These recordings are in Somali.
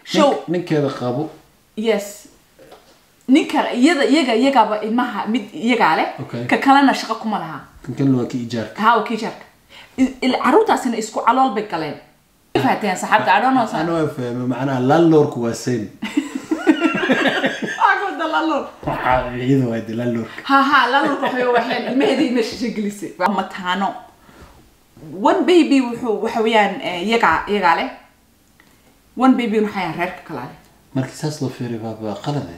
show Nink- ninkeeda qabo yes ninka iyada iyaga iyagaaba ilmaha mid iyagaa leh Okay. ka kalena shaqo kuma laha kan kalena waa ka ijaarka haa waa kiijaarka caruurtaasina isku calool bay galeen fahateen saxaabta I don't know sa- ana waa fahmay macnaha landlordku waa same Waa kuwa lalool. waxaa iyada waa de landlordka ha ha laloolka waxay waxeen ilmaheedii meesha gelisay Waa mataano one baby wuxuu waxa weeyaan eh, iyagaa iyagaa leh one baby waxaa yahay reerka kalaa leh markii saas loo fiiriyo waaba qalade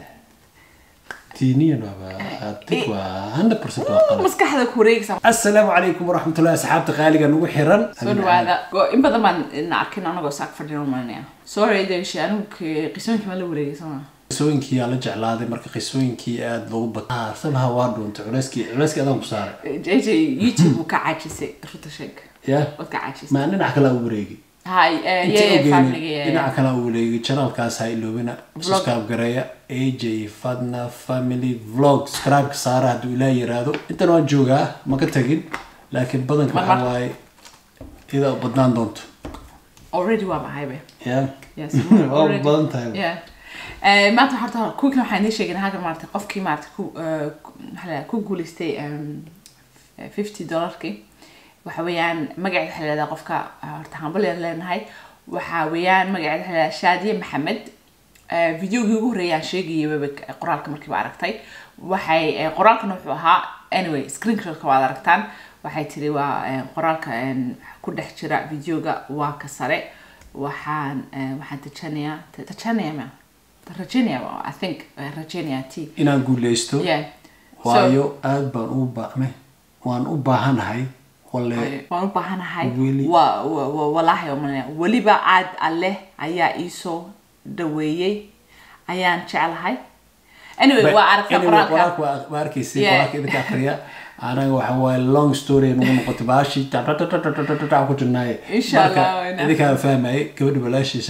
diiniyan waaba adig waa hundred percent waa qalad maskaxda ku wareegaysa asalaamu calaykum waraxmatullahi asxaabta qaaliga nagu xiran soo dhawaada Go- in badan baan ina arkin anagoo saak fadhino malinaya sorry deeshi anigu k- qisooyinkii ma la wareegay soma qisooyinkii aa la jeclaaday marka qisooyinkii aada loogu bata sabaha waa dhuuntay culeyskii culeyskii adaan ku saaray jj youtube wuu ka caajisay ruta sheeg ya waad ka caajisay maa dhinac kale u wareegi hay eh, inta yeah, yeah, ogeynin family yeah, dhinaca yeah. kale u wareegi channelkaas ha iloobina subscribe gareeya aj fadna family vlog subscribe saara hadduu ilaah yiraahdo intan waan joogaa ma ka tagin laakiin badanka Mar- waxaa mar. waaye iyada u badnaan doonto already waa mahaybe ya Yes, waa already. badan tahay Yeah. Eh, maanta horta kuwii waxaan idiin sheegay halkan maarata qofkii maarata ku eh, ku- maxaa la yidhahdaa, ku guuleystay em, eh, 50 dollarkii waxa weeyaan magaceeda waxaa la yidhahdaa qofka eh, horta hambalyaan leenahay waxa weeyaan magaceeda waxaa la yidhahdaa shaadiye maxamed Eh, videogii ugu horreeyay aan sheegayay waba qoraalka markiiba aragtay waxay eh, qoraalkana wuxuu ahaa anyway screenshot waad aragtaan waxay tiri waa eh, qoraalka em, ku dhex jira videoga waa ka sare waxaan eh, waxaan tajanayaa tajanayaa ma rajaynaya i think eh, rajaynaya t inaan guuleysto yeah So- waayo aad baan u baaqme waan u baahanahay wale waan u baahanahay Weli. wa wa- wa- walaahi omanaya weliba aad alleh ayaa iisoo dhaweeyey ayaan jeclahay anyway waa aragtaa Anyway, qoraalka qoraalka waa- waa arkaysay Yeah. qoraalka idinka akriya anaga waxa waaye long story nagu noqotay baashi tatatatatatata ku jirnaaye Insha Allah, Marka, waa idinkaa fahmayay gabadha walaashiisa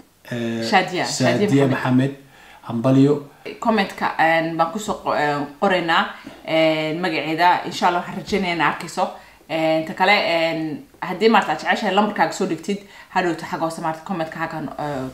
eh, Shaadiya, Shaadiya Shaadiya Maxamed. maxamed hambalyo commentka een, baan kusoo qo- een, qoraynaa een, magaceeda insha allah waxaan rajaynaya in arkayso Een, ta kale een, haddii maarata aad jeceshahay lambarkaaga soo dhigtid hadhowto xagga hoose maarata commentka xaggan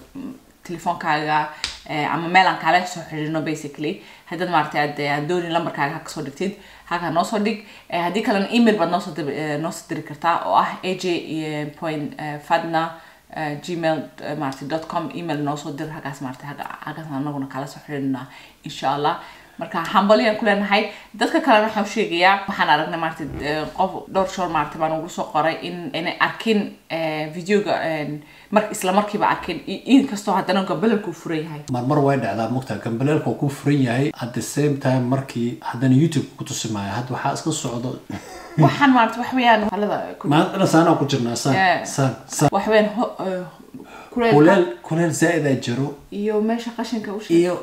telefoonkaaga eh, ama meel aan kaala soo xiriirno basically haddaad maarata aad aad doonin lambarkaaga haka soo dhigtid halkaa noo soo dhig Eh, haddii kalena email baad noosoo dir- eh, noosoo diri kartaa oo ah aj eh, point eh, fadna eh, gmail eh, maarata dot com email noo soo dir halkaas maarata halka- halkaas anaguna kala soo xiriirnaa insha allah marka hambalyaan ku leenahay dadka kalena waxaan u sheegayaa waxaan aragnay maarata eh, qof dhowr shoor maarata baan ugu soo qoray in inay arkin eh, videoga eh, mar isla markiiba arkin i- inkastoo haddana gabalalku furan yahay marmar way dhacdaa mogtaa gambaleelka uu ku furan yahay at the same time markii haddana youtube ku tusi maayo hadda waxaa iska socdo waxaan maarata wax weeyaan halada ku- maanta saanaa ku jirnaa saan Yeah. saan saan wax weeyaan ho- eh, kuleelka kuleel kuleel zaa'idaa jiro iyo meesha qashinka u sheeg iyo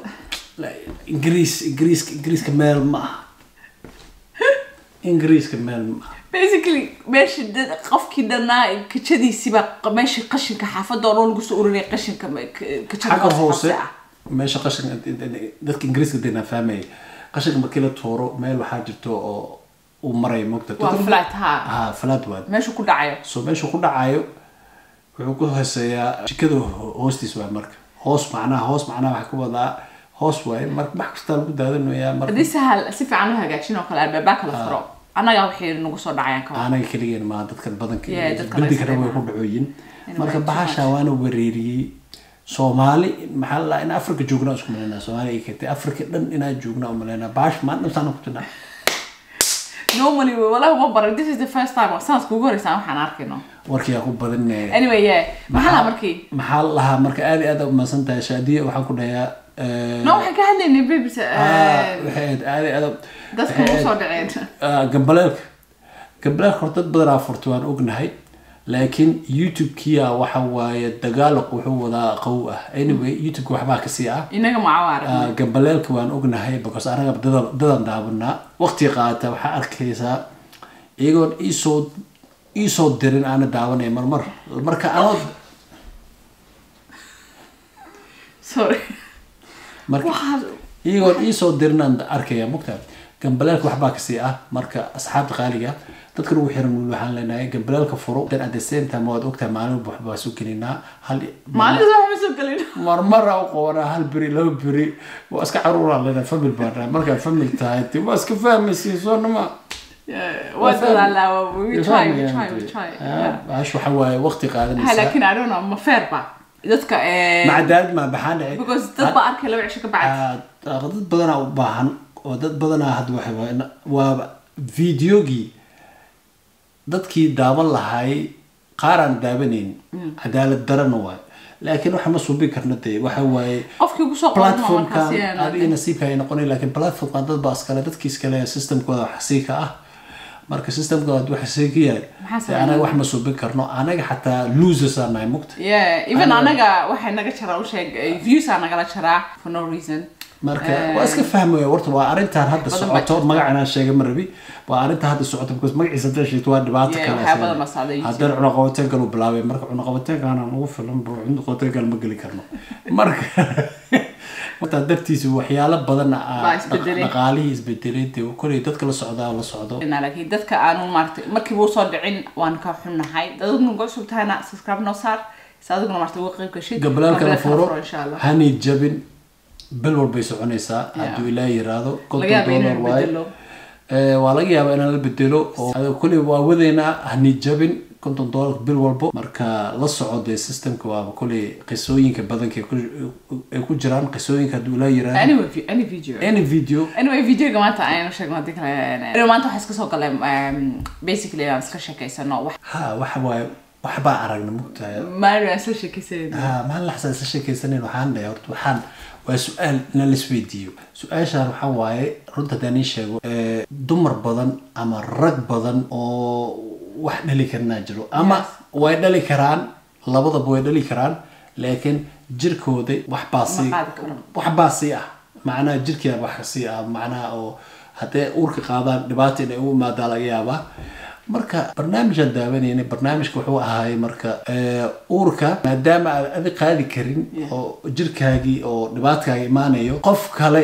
ingiriis ingiriiska ingiriiska meel ma aha ingiriiska meel ma aha basically meesha dad qofkii dhanaa kajadiisiba meesha qashinka xaafadda oo dhan lagu soo ururinaya qashinka ma- ka- kajada xagga hoose ah meesha qashinka dadka ingiriiska dena fahmaya qashinka markii la tuuro meel waxaa jirto oo uu marayo mogta waa flat ha ha flat waad meeshu ku dhacayo so meesha ku dhacayo wuxuu ku hooseeyaa jikada ho- hoostiis waay marka hoos macnaha hoos macnaha waxaa ka wadaa hoos waaye marka wax kastaa lagu daadanayaa marka haddii sahal si fiican u hagaajin oo kale albaabaa kala furo annaga waxay nagu soo dhacayaan ka anaga keligeen maa dadkan badanka Yeah, dadka bildigana laga way ku dhacooyin marka way bahasha waana wereeriyey soomaali maxaa la dhahaa in africa joognaa isku malaynaa soomaali ay keentay africa dhan inaa joognaa u malaynaa bahash maan dhamsaana ku jirnaa normally walahi uma baran this is the first time oo sanadka ugu horeysa waxaan arkayno warkiyaa ku badan anyway yeah maxaa lahaa markii maxaa la lahaa marka aad iyo aad u mahadsan tahay shaadiya waxaan ku dhahayaa eh, no waxaan ka hadlaynay babys ah, waxay ahayd aad iyo aad dadka waxay ugu soo ahayd- dhaceen Ah, gambaleelka gambaleelka horta dad badanaa furta waan ognahay laakiin youtube-kiya waxa waaye dagaalaq wuxuu wadaa qaw ah anyway youtube-ka waxbaa kasii ah inaga macawaara Ah, gambaleelka waan ognahay because anaga dadan dadan daabanaa waqti qaata waxaa arkaysaa iyagoon iisoo iisoo dirin aana daawanay marmar marka anoo sorry marka waxaas iyagoon iisoo dirinaan arkaya mugta gambaleelka waxbaa kasii ah marka asxaabta qaaliga dadka ugu xiran wiil waxaan leenahay gambalaalka furo then at the same time waad ogtahay maalin walba waxbaa soo gelinaa hal maalintaas waxba soo gelin marmara u qabanaa hal beri laba beri waa iska caruuraa leenahay famil baan nahay markaa famil tahay de waa iska fahmaysiin soo nama waa dadaalaa we try we try we try yeah. baash waxa waaye waqti ha qaadanaysaa laakiin I don't know ma fair ba dadka eh, maca daalad maa baxaan dhacay because dad baa arkay laba cisho ka bacdi Ah, dad badanaa u baahan oo dad badanaa hadda waxa waaye na- waa videogii dadkii daawan lahay qaaraan daawanayn cadaalad darana waay laakiin waxa ma suubin karna dee waxa waaye qofkii ugu soo qoran markaas platformkan yeah, adiga nasiibka ay noqonayn laakiin platformkan dad baa iskale dadkii iskale systemkooda wax sii ka ah marka systemkooda wax sii ka yahay Maxaa dee anaga wax ma suubin karno anaga xataa losers aan nahay mugta yeah even anaga waxay naga jaraa u sheeg eh, views aa nagala jaraa for no reason marka waa iska fahmaya horta waa arrintan hadda badan socoto baa magacan aan sheegay ma rabi waa arrintan hadda socoto because magaciisa hadda sheegto waa dhibaato Yeah, kale waxyaa badan baa socda YouTube. haddana cunaqabateen galu bilaabay marka cunaqabateen kaanaan ugu filan bu cunaqabateen gal ma geli karno marka marta dartiisa waxyaalo badan ah, Baa isbedelay. dhaqaalihii isbedelay dee koley dadka la socdaa la socdo Ina, laakiin dadka aanu maartay markiiba usoo dhicin waan ka xunnahay dadaduna ugu cusub tahayna subscribe noo saar si adiguna maartay uga qayb gashid gabalaalka la Gabalaalka furo insha allah hani jabin bil walbay soconaysaa Yeah. hadduu ilaa yiraahdo laga konton yaaba dollar inuu waaye bedelo Ee, waa laga yaabaa inaan la bedelo oo adiga kulli waa wadaynaa hani jabin konton dollar bil walbo marka la soco dee systemka waaba kulli qisooyinka badanka ay ku- ay ku jiraan qisooyinka hadduu ilaa yiraahdo anyway vi- any video any video anyway videoga maanta aynu sheegno hadii kale anyway, maanta waxaa iska soo galay um, basically aan iska sheekeysano wax ha waxa waaye waxbaa aragna mugtahay maalin aan isla sheekeysanayno ha maalin laxsan isla sheekaysanen waxaan dhahay horta waxaan waa su-aal in la isweydiiyo su-aashaan waxaa waaye runta haddaan ii sheego ee, dumar badan ama rag badan oo wax dhali karnaa jiro ama way dhali karaan labadaba way dhali karaan laakiin jirkooda waxbaa sii Ma qaadi karo. waxbaa sii ah macnaha jirkeeda wax sii ah macnaha oo haddee uurka qaadaan dhibaata inay u imaadaa laga yaabaa marka barnaamijaan daawanayna barnaamijka wuxuu ahaay marka ee, uurka maadaama aad adi qaadi karin oo jirkaagii oo dhibaatkaaga imaanayo qof kale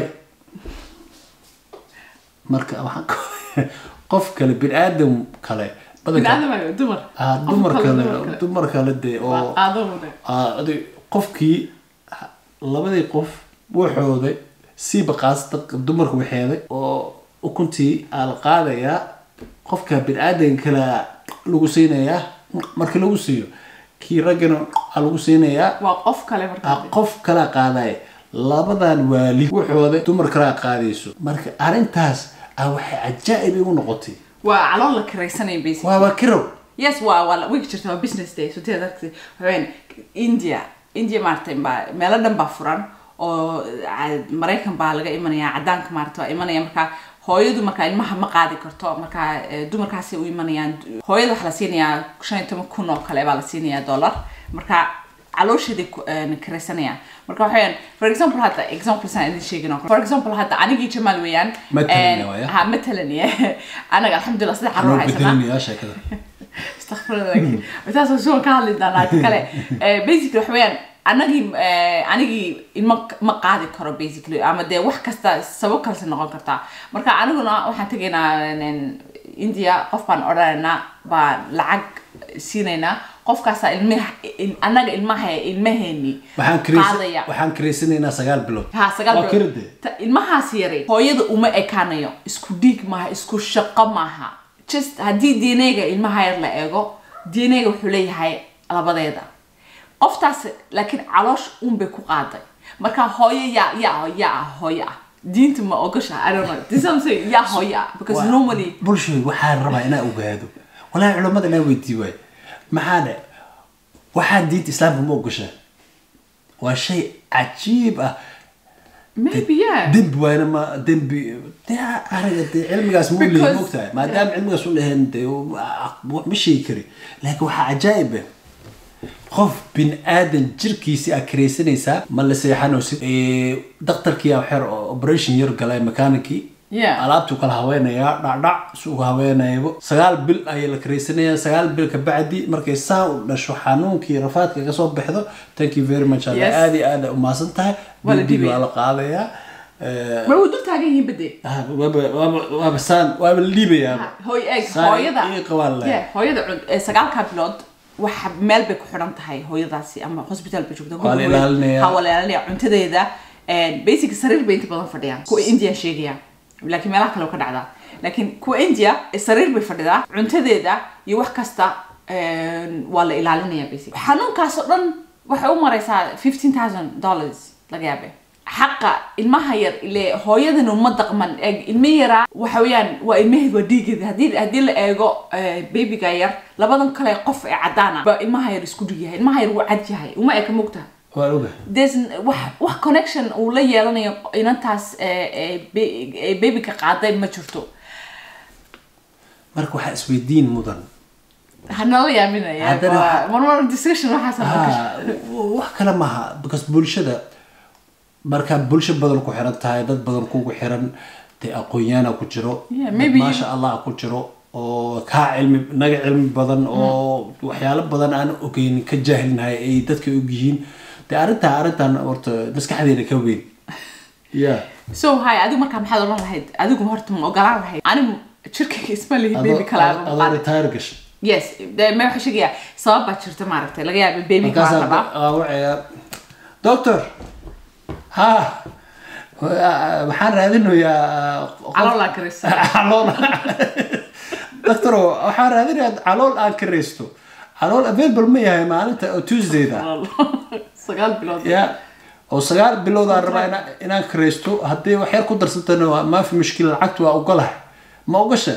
marka waxaan ka- qof kale bini-aadam kale badanka binaadamayo dumar ah, Qof dumar kale dumar dumar kale dee oo Waa qaadowda Ah, adi- qofkii ha- labadii qof waxooda siiba qaasata dumarka waxeeday oo ukuntii aa la qaadayaa qofka bini-aadan kale lagu siinayaa markii lagu siiyo kii raggana aa lagu siinayaa waa qof kale marka ah, qof kalaa qaadaya labadan waalid waxooda dumar kalaa qaadayso marka arrintaas ah waxay cajaa'ib igu noqotay waa calool la kiraysanaya basically waaba kirow yes waa waa wigi jirta waa business day so teed aragtay waxaweyaan india india maaragtay baa meelo dhan baa furan oo ah, maraykan baa laga imanaya cadaanka maaragtay waa imanaya marka hooyadu marka ilmaha ma qaadi karto marka eh, dumarkaasi u imanayaan hooyada waxaa la siinayaa shan iyo toban kun oo kale baa la siinayaa dollar marka caloosheeday ku- eh, kiraysanayaan marka waxaweyaan for example hadda example saan idin sheegin oo kale for example hadda anigii jamaal weeyaan Matalan eh, waaya. ha matalan anaga alxamdulilah saddex caruur anoo haysanaa bedelinayaa sheekada استغفر taas soo ka hadli doonaa ta kale Eh, basically waxa weeyaan anagii eh, anigii ilma ma qaadi karo basically ama dee wax kasta sabab kalese noqon kartaa marka aniguna waxaan tegaynaa nen, india qof baan odhanaynaa baan lacag siinaynaa qofkaasaa ilmaha il- anaga ilmaha ilmaheeni waxaan kiraysa- qaadaya waxaan kiraysanaynaa sagaal bilood ha sagaal Waa bilood. kirade. Ta- ilmahaas yaray hooyada uma ekaanayo isku dhiig maaha isku shaqo maaha just haddii dnga ilmaha yar la eego dnga wuxuu leeyahay labadeeda qoftaas laakiin caloosh unbay ku qaaday marka hooyo yaa yaa yaa ah hooyo ah diinta ma ogosha i don't know this I'm saying yaa hooyo ah because Waa- normally bulshooy waxaan rabaa inaa ogaado walaahi culammada inaa weydii waay maxaa dhe waxaan diinta islaamka ma ogoshaa waa shay cajiib ah maybe yeah dembi waayna ma dembi dee ariga dee cilmigaas ma ulehin Because- mogtahay maadaama cilmigaas u lehin dee ma sheegi kari laakiin waxaa cajaa'ib ah qof bin aadan jirkiisi aad karaysanaysaa ma la seexanaysid Eh, daktarkii aa xer oo operation yar galay mekaanikii Yeah. alaabtuu kala haweenayaa dhacdhac si uga haweenayabo sagaal bil ayay la karaysanayaa sagaal bil ka bacdi markay saa u dhasho xanuunkii rafaadka ka soo baxdo thank you very much alla Yes. aad iyo aad umaasan tahay Waa la Baby dhibaya. waa la qaadayaa Eh, ma way dul taagan yihiin bade ah, waaba waaba- waaba saan waaba la dhiibayaa hooy eeg Saan hooyada ii qabaan leh. Yeah, hooyada cun- ee sagaalka bilood waxa meel bay ku xidhan tahay hooyadaasi ama hospital bay joogta Waa la ilaalinayaa. ha waa la ilaalinaya cuntadeeda basic sariir bay inta badan fadhiyaan kuwa india sheegaya laakiin meelaha kale oo ka dhacdaa laakiin kuwa india eh, sariir bay fadhidaa cuntadeeda iyo wax kasta eh, waa la ilaalinaya basic xanuunkaas oo dhan waxay u maraysaa fifteen thousand dollars laga yaabe xaqa ilmaha yar ile hooyadan uma daqman eeg ilmo yaraa waxa weeyaan waa ilmaheed waa dhiigeeda haddii haddii la eego eh, babyga yar labadan kale qof ee cadaana ba ilmaha yar isku dhig yahay ilmaha yar wuu cad yahay uma eka mogta waa oga there's n- wax wax connection uu la yeelanayo inantaas eh, eh, ba- eh, babyga qaaday ma jirto marka waxaa isweydiin mudan hanala yaaminaya Haddana waa- waxa- marmar discussion waxaas aan ka ha wax kale maaha because bulshada markaa bulsho badan ku xiran tahay dad badan kugu xiran dee aqoonyaana ku jiro Yeah, dad maybe- maasha allah ku jiro oo kaa cilmi naga cilmi badan oo waxyaalo badan aan ogeyn ka jaahilnahay ay dadka og yihiin dee arrintaa arrintan horta maskaxdeena ka weyn ya so hay adigu markaa maxaad odhan lahayd adigu horta ma ogolaan lahayd anigu jirkayga isma lihi baby kala adoo retire gashay yes de me waxaa sheegaya sabab baa jirta maaragtay laga yaaba baby kaa markaasaa rabaa wacaya doctor ha waxaan raadinayaa qof- caloola karaysa calool doctoro waxaan raadinayaa calool aan karaysto calool available ma yahay maalinta oo tuesdayda sagaal bilood ya oo sagaal bilood aan rabaa ina- inaan karaysto haddii wax yar ku darsatana waa maafi mushkil lacagtu waa ogolahay ma ogasha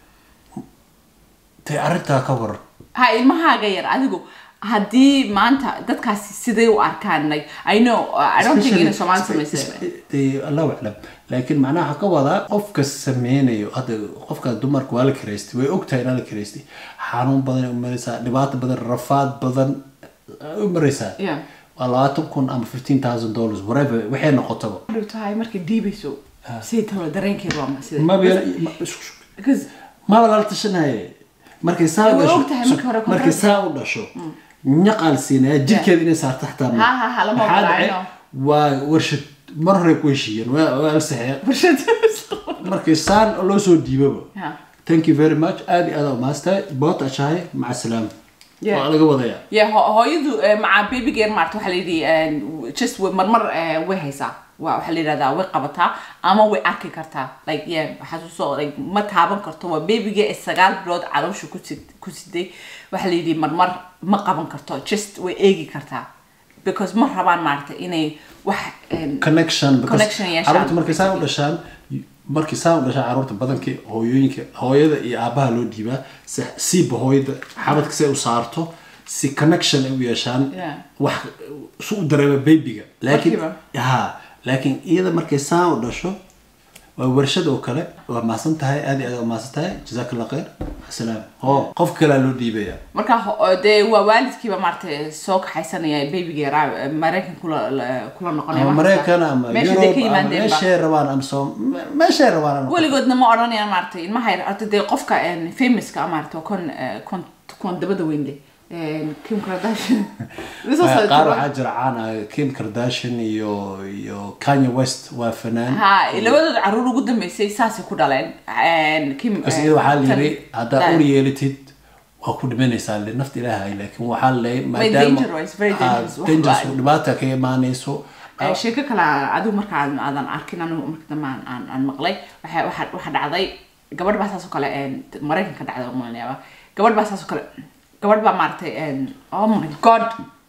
dee arrintaa ka waran ha ilmahaaga yar adigu haddii maanta dadkaasi siday u arkaan like i know uh, i don't think inay soomaali samaysay dee allahu aclam laakiin macnaha waxaa ka wadaa qofka sameynayo hadda qofka dumarka waa la karaystay way ogtahay inaa la karaystay xanuun badan ay u maraysaa dhibaato badan rafaad badan ay u maraysaa Yeah. waa labaatan kun ama fifteen thousand dollars whatever waxay noqotaba dhow tahay markay dhiibayso siday tahay dareenkeedu waa ma sida maba yala- ma- isku- because maba lala tashanaye markay saa u Way dhasho ogtahay markii hore markay saa u dhasho nyaqaal siinaya jirkeeda inay saarto xataa ma- Ha, ha, ha, lama Maxaa ogola, dhacay? I know. waa warshad mar hore ku heshiiyeen waa waa la saxeeya bulshada markay saan loo soo dhiibaba Yeah. thank you very much aad iyo aad u maastahay boot ashahay maca salaama Yeah. waa laga wadayaa yeah ho- hooyadu eh, maca babygeer maarta waxaa la yidhi eh, just way- marmar eh, way haysaa waa waxaa la yidhahdaa way qabataa ama way arki kartaa like yeah xasuuso like ma taaban karto waa babyga ee sagaal bilood caloosha ku sid- ku siday waxaa la yidhi marmar ma qaban karto just way eegi kartaa because ma rabaan maarata inay wax em, connection because Connection yeeshaan. caruurta markay saa u dhashaan markay saa u dhashaan caruurta badankii hooyooyinka hooyada iyo aabaha loo dhiibaa si siiba hooyada xabadka si ay u saarto si connection ay u yeeshaan Yeah. wax su u dareema babyga laakiin Markiiba. ha laakiin iyada markay saa u dhasho waa warshad oo kale waa maasan tahay aad iyo aad waa maasan tahay jazaak allah khayr asalaam oo qof kalea loo dhiibaya marka ho- dee waa waalidkiiba maarata soo kaxaysanaya babyga yaraa maraykan kula la- kula noqonaya ama wax kasta. maraykan ama meesha day ka yurub ama yimaadeenba meeshay rabaan ama soo meeshay rabaan ama weligoodna ma odhanayaan maaragtay ilmaha yar horta dee qofka famouska maarata kon kon kon dabada weyn leh En, kim kardashian This was a- qaar waxaa jira caan ah kim kardashian iyo iyo kanye west waa fanaan ha labadooda caruur ugu dambeysay saasay ku dhaleen En, kim bas eh, iyada waxaa la tan- yiri haddaa tan- ur yeelatid waa ku dhimanaysaa le nafta ilaahay laakiin waxaa la dangerous, very dangerous. Wax dangerous baa- dhibaata ka imaanayso Eh, sheeko kale adigu marka aadan aadan arkin anigu marka dambe aan- aan aan maqlay waxa waxa waxa dhacday gabadh baa saas oo kale en, maraykanka dhacday umaleynayaba gabadh baa saas oo kale gabadh baa maaragtay en, oh my god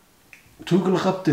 tuuga la qabte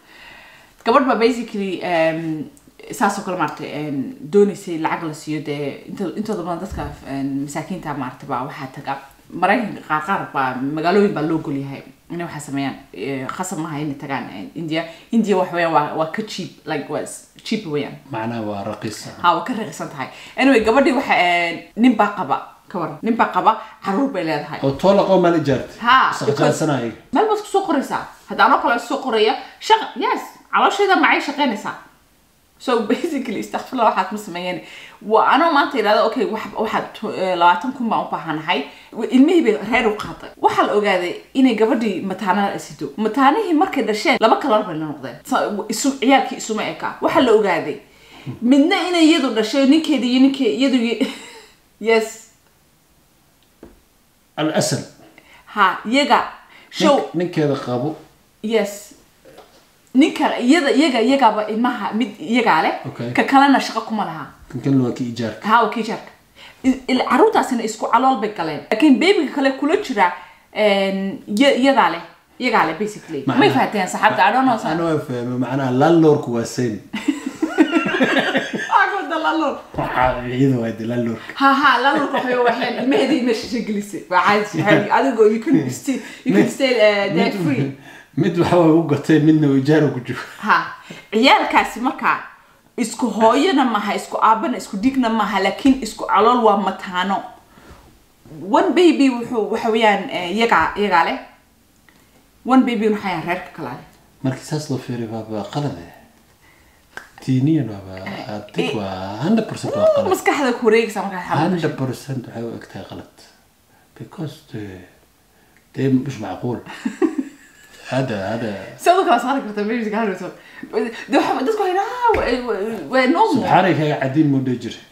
gabadh baa basically em, saas oo kale maaragtay en, doonaysay lacag la siiyo dee inta- intooda badan dadka en, masaakiinta maaragtay baa waxaa taga maraykanka qaar qaar baa magaalooyin baa loo golyahay inay waxaa sameeyaan Eh, khasab maaha inay tagaan en, india india wax weeyaan waa waa ka cheap like waa s- cheap weeyaan macnaha waa raqiisa ha waa ka raqiisan tahay anyway gabadhii waxa nin baa qaba ka waran nin baa qaba caruur bay leedahay oo toola qoo maal ijaartay ha isqajaansanaya meel baad kusoo qoraysaa hadda anoo kale soo qoraya shaqa yes caloosheeda macay shaqaynaysaa so basically istakfirla waxaad ma sameeyeen waa anoo maanta idhahda okay wax- waxaad to- eh, labaatan kun baan u baahanahay ilmihii bay reer u qaaday waxaa la ogaaday inay gabadhii mataana sido mataanihii markay dhasheen laba kalar bay la noqdeen Sa- isu ciyaalkii isuma eka waxaa la ogaaday midna inay iyadu dhashay ninkeeda iyo ninke iyadu iyo- yes alasal ha iyaga show Nink- ninkeeda qabo yes ninka iyada iyaga iyagaaba ilmaha mid iyagaa leh Okay. ka kalena shaqo kuma laha kan kalena waa ka ijaarka ha waa kii jarka I- il- caruurtaasina isku calool bay galeen laakiin babyga kale kula jira een, iya- iyadaa leh iyagaa leh basically may Macnaha- fahateen saxaabta i don't know Ana waa fahmay macnaha landlordku waa same iyada waa de landlordka ha ha lalurka waxay waxeen ilmaheedii meesha gelisay waa caadi caadi adigoo you can stay you can stay uh, there free mid waxa waa u gatay midna uu ijaara ku jiro ha ciyaalkaasi markaa isku hooyana maha isku aabana isku dhigna maha laakiin isku calool waa mataano one baby wuxuu waxa weeyaan eh, iyagaa iyagaa leh one baby waxaa yahan reerka kalaa leh markii saas loo fiiriyo waaba qalade diiniyan waaba adig waa hundred percent waa qalad maskaxda ku wareegaysa markaa xaalada hundred percent waxay u egtahay qalad because de dee mش macquul hada hada sidoo kale saari karta babyga hadhowto de waxa dadku waxay dhahaa waa normal subxaanay kaga cadiin muu dhihi jira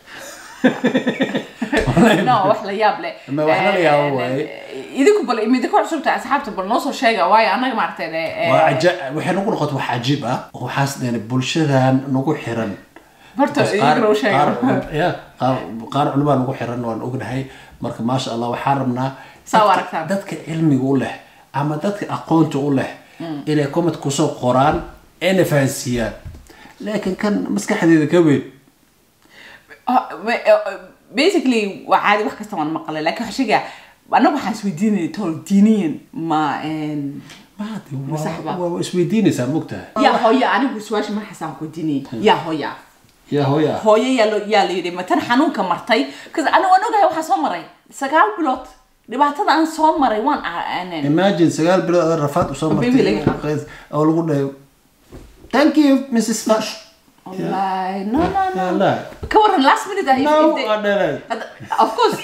no wax la yaab leh Ma wax la yaabo Eh, waaye. eh, idinku bal idinku cusubta asxaabta bal noo soo sheega waayo annaga maaragtay eh, waa caja- waxay nagu noqotay wax cajiib ah oo waxaas deen bulshadan nagu xiran horta Because idinku noo sheega qaar- ya, qaar qaar culimaa nagu xiran waan ognahay marka maasha allah waxaan rabnaa Saa u dadka- aragtaan. dadka cilmiga u leh ama dadka aqoonta u leh inay comment kusoo qoraan ayna fahansiiyaan laakiin kan maskaxdeeda ka weyn Ah, ma- eh, basically waa caadi wax kasta waan maqlay laakiin waxaa sheegaya annaga waxaan isweydiinayay tol diiniyan ma een, maadi Masax ba. waa isweydiinaysaa mogtahay yaa hooya anigu su-aasha markaasaan ku weydiinayay yaa hooya yaa hooya hooyo yaa loo yaa la yidhi ma tan xanuunka martay bcause anigu waan ogahay waxaa soo maray sagaal bilood dhibaatada aan soo maray waan a- aanan imagine sagaal bilood oo rafaad usoo Oo baby laga martay oo lagu dhahay thank you mrs fash wallahi no no no Wallahi. ka waran last minute ah if- No, if they- waa dheeraad. Had- of course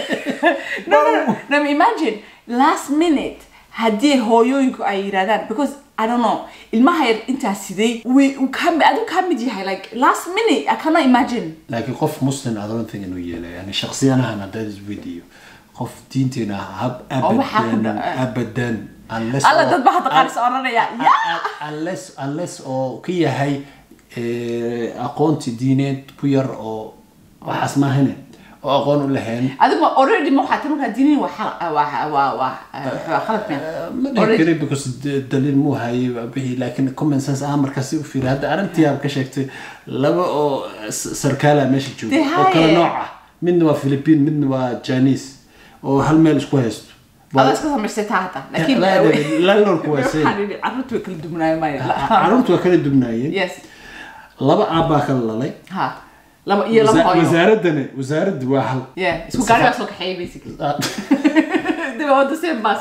no no no no imagine last minute haddii hooyooyinku ay yidhahdaan because I don't know ilmaha yar intaa siday way uu ka adigu ka mid yahay like last minute I cannot imagine laakiin qof muslim I don't think inuu yeelay yani shaksiyanahan haddaan isweydiiyo qof diinteena hab Oo waxaa ku abadan dhaca. abadan unless alla oo- dad ba hadda qaar is oranaya ya unless unless oo ka yahay eh, aqoonti diineed ku yar oo waxaas maahane oo aqoon u lahayn adigu ma- already ma waxaa tan markaa diinin waa xal- waa waa waa waa khalad meen ma dhihi kari because de- daliil muu hayay bixi laakiin common sense ah markaasi u fiiri hadda arrintii aad ka sheegtay laba oo s- sarkaala meesha jooga Dee oo kala haye. nooc ah midna waa philippine midna waa chinese oo hal meel isku haysto adaa iska samaystay taa hata laakiin landlordku waa same waxaan idhi carruurtu way kala duwanaayo maya caruurtu waa kala dubnaayeen yes laba aabbaa kala lalay ha laba iyo laba Wasa- hooyo wasaaradani wasaaraddu waa hal yeah isku gaari baa soo kaxeeyay basically they were on the same bus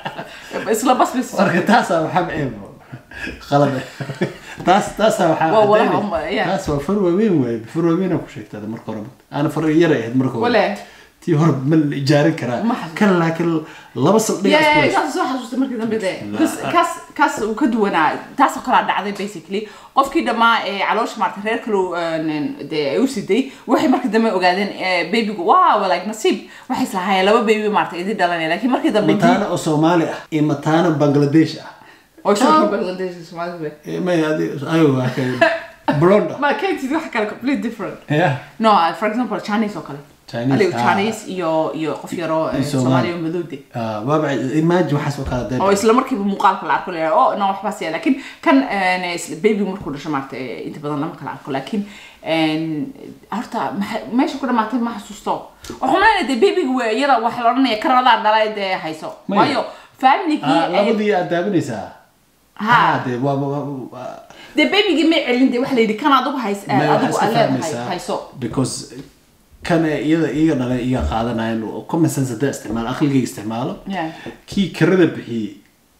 isla bus bay soo marka taasaa waxaa ceebo qalad taas taasaa waxaa Waa walaha caddaynay- uma- yeah. taas waa far waaweyn waaye far waaweyn ku sheegtada marka hore aana far yar ahayd marka hore Wale. tii hore ma la ijaarin karaa Ma xasuusto. kan laakiin laba saldhig yeah isku haysto. kaas soo xasuustay markii dambe de Because kaas kaas uu ka duwanaa taasoo kalaa dhacday basically qofkii dhammaa ee caloosha maartay reer kale dee ay u siday waxay markii dambe ogaadeen eh, babygu wow like nasiib waxay islahaayeen laba baby maartay idin dhalanaya laakiin markii dambe mataana oo soomaali ah iyo mataana bangladesh ah oo shaki bangladesh Soomaalida Eh, may adi- ayo waa kay blonde ah ma kentid wax kale complete different yeah no for example chinese oo kale Chinese, Adiga ah. chinese iyo iyo qof yaroo eh, Iyo Soomaali. soomaaliya oo madowde Ah, waaba imagine waxaas oo kale dee oo isla markiiba muuqaalka la arko leeyahay oh no waxbaas yaa laakiin kan eh, isla- baby markuu dhasho maarata eh, inta badan lama kala arko laakiin en, horta maxa- meesha ku dhamaatay ma xasuusto waxaan leeyahay dee babyga waa iyada waxa la odhanaya karadaa dhalay dee hayso Maya. waayo familygii Ah, labadii aad daawanaysaa Ha. Ah, dee waa waa- waa- dee babygii may celin dee waxa la yidhi kan adigu hays May waxaa adigu iska aad leedahay fahmaysaa hayso because kan iyada iyaga dhalay iyaga qaadanayaan oo common sense hadaa isticmaalo aqligayga isticmaalo Yeah. kii kirada bixiyey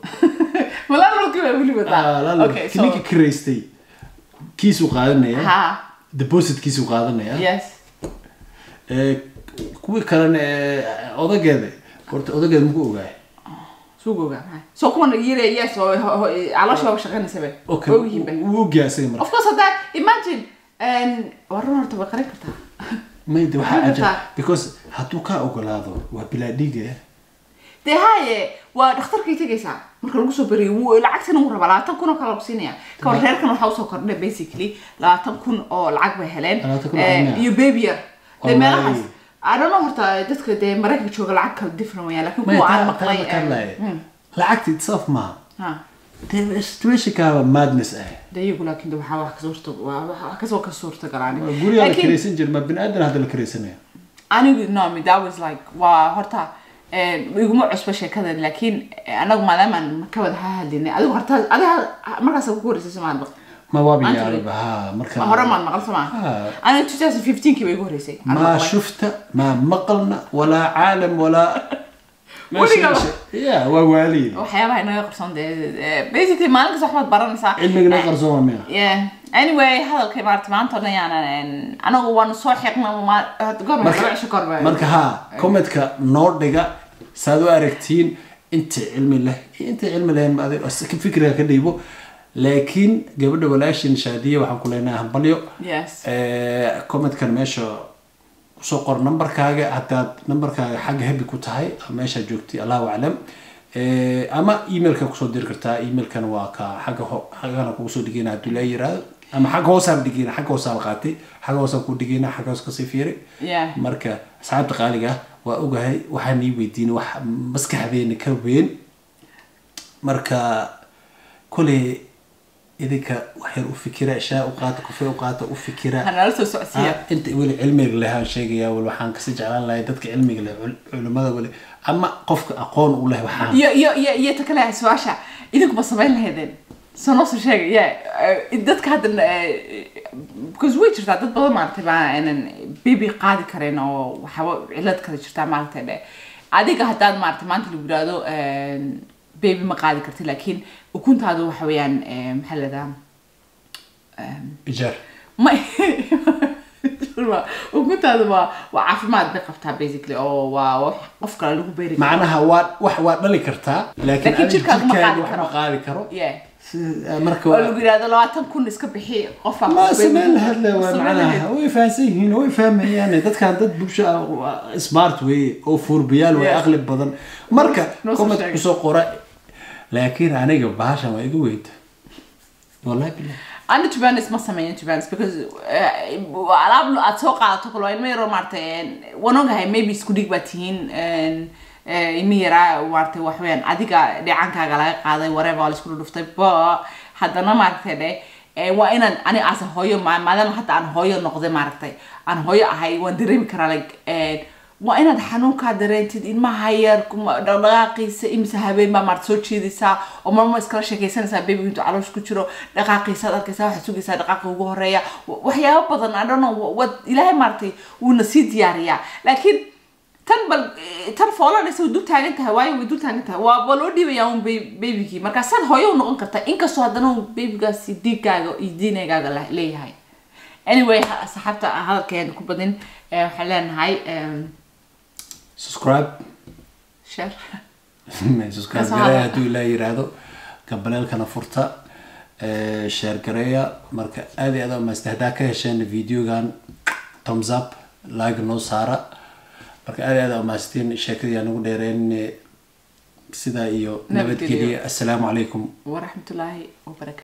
walaa markii waa weli ah, wadaa lalo- okay kii ninkii so kiraystay kiisuu qaadanaya ha depositkiisuu qaadanaya yes Eh, kuwii kalena eh, odageeda horta odageeda muku ogaay suugoga so kuwan yire yes oo ho- ho- caloosha waa shaqaynaysa be okay ogyihiin be wuu ogaasay marka of course hadda imagine waa run horta way qarin kartaa mayde waxaa Maxay ajab rabtaa? because hadduu kaa ogolaado waa bilaa dhiiga dee haye waa dhakhtarkay tegaysaa marka lagu soo beriyo wuu lacagtina wuu rabaa labaatan kun oo kale lagu siinaya kawar reerkan waxaa usoo kordhay basically labaatan kun oo lacag bay heleen Labaatan kun oo Eh, lacag miya? iyo baby yar dee Wallahi. meelahaas I don't know horta dadka dee maraykanka jooga lacag kala different wayaan laakiin kuwa aan maqlay eh, lacagta itself maaha ha dee situationkaaba madness ah dee iyagu laakiin de waxaa wax ka suurta waa- wax kasoo ka suurta galaan guriga la karaysan jira ma bini aadan hadda la karaysanaya anigu no me that was like waa horta eh, iguma cusba sheekadan laakiin eh, anagu maadaamaan ka wada hadlinay adigu horta adiga markaas ku horeysay somaad ma waabi Maanta yaababa ha marka hore maan maqal somaa Ah. aniga 2015 kii bay igu horeysay Aan ما maqlay. شفت ما مقلنا ولا عالم ولا ولقى. يا ووالي waxyaabaha inaga qarsoon dee eh, basically maalin kasta waxbaad baranaysaa علمي نقر زوما ميا yeah anyway hadalkay maarata maanta o dhan yaanan anagu waanu soo xiqna goorma laba cisho korba marka ha commentka noo dhiga saad u aragtiin inta cilmi leh iyo inta cilmi lehen ma adig ka fikriga ka dhiibo laakiin gabadha walaashin shaadiya waxaan ku leenahay hambalyo yes Eh, commentkan meesha kusoo qor numberkaaga haddaad numberkaaga xagga habi ku tahay meesha joogtay allahu aclam Eh, ama emailka kusoo diri kartaa emailkan waa ka xagga ho- xaggana kugu soo dhigayna hadduu laa yiraahdo ama xagga hoosaan dhigayna xagga hoosaan qaatay xagga hoosaan ku dhigayna xagga hoos kasii fiiri yeah marka asxaabta qaaliga ah waa ogahay waxaan ii weydiin wax maskaxdeena ka weyn marka koley idinka wax yar u fikira shaa u qaata kufee u qaata u fikira hanala soo socodsiiya Ah, inta weli cilmiga leh aan sheegaya wal waxaan kasi jeclaan lahay dadka cilmiga leh cul- culimada weli ama qofka aqoon u leh waxaan iyo iyo iyo iyo ta kale su-aasha idinku ma samayn lahaydeen soo noo soo sheega ya dadka hadda eh, because way jirtaa dad badan maaragtay baa aanan baby qaadi karin oo waxaaba cilad kale jirtaa maaragtay dhe adiga haddaad maaragtay maanta lagu yidhaahdo baby ma qaadi karti laakiin ukuntaadu waxa weeyaan eh, maxaa la yidhahdaa ijaar ma ukuntaadu waa waa caafimaad bay qabtaa basically oo waa wax qof kale lagu beeri karo macnaha waa wax waa dhali kartaa laakiin Laakiin adiga jirkaaga ma jirkaaga qaadi wax karo. ma qaadi karo yeah Si- ah, marka oo waa- lagu yidhahdo labaatan kun iska bixi qof ma sameyn lahayd le waa macnaha way fahansan yihiin way fahmayaan dadkan dad bulsho ah, waa smart weeye oo fuurbiyaal way Yes. aqli badan marka Noo soo comment sheegay. kusoo qora laakiin aniga bahashan waa igu weynta wallahi billah ana tubanis ma sameeyan tubanis because eh, alaab aad soo qaadato kale waa ilmo yaroo maaragtay waan ogahay maybe isku dhig baad tihiin eh, ilmo yaraa maaragtay wax weeyaan adiga dheecaankaaga laga qaaday wareeba waa laisku dhudhuftay ba haddana maaragtay dhe eh, waa inaan ani asa hooyo ma- maadaama hadda aan hooyo noqday maaragtay aan hooyo ahay waan dareemi karaa like eh, waa inaad xanuunkaa dareentid ilmaha yar kuma- dhaqdhaqaaqiisa imise habeen baa maarata soo jeedaysaa oo marma iskala sheekaysanaysaa baby intuu caloosh ku jiro dhaqaaqiisaad arkaysaa waxaad sugaysaa dhaqaaqa ugu horeeya wa- waxyaabo badan I don't know wad ilaahay maaragtay wuuna sii diyaariyaa laakiin tan bal eh, tan foolanaysa way dul taagan tahay waayo way dul taagan tahay waa waa loo dhiibayaa un babygii markaasaad hooyo u noqon kartaa inkastoo haddana uu babygaasi dhiigaaga iyo diinagaaga le- leeyahay anyway ha- saxaabta hadalkeeda ku badin eh, waxaan leenahay em, subscribe share subscribe Kasoo gareeya hadla. hadduu ilaa yiraahdo gabaleelkana furta eh, share gareeya marka aad iyo aad u mahadsan haddaa ka hesheen videogan thumbs up like noo saara marka aad iyo aad u mahadsantiin sheekadii aan ugu dheereen sidaa iyo Nabadgelyo. nabadgelya assalaamu calaykum waraxmatullaahi wabarakatu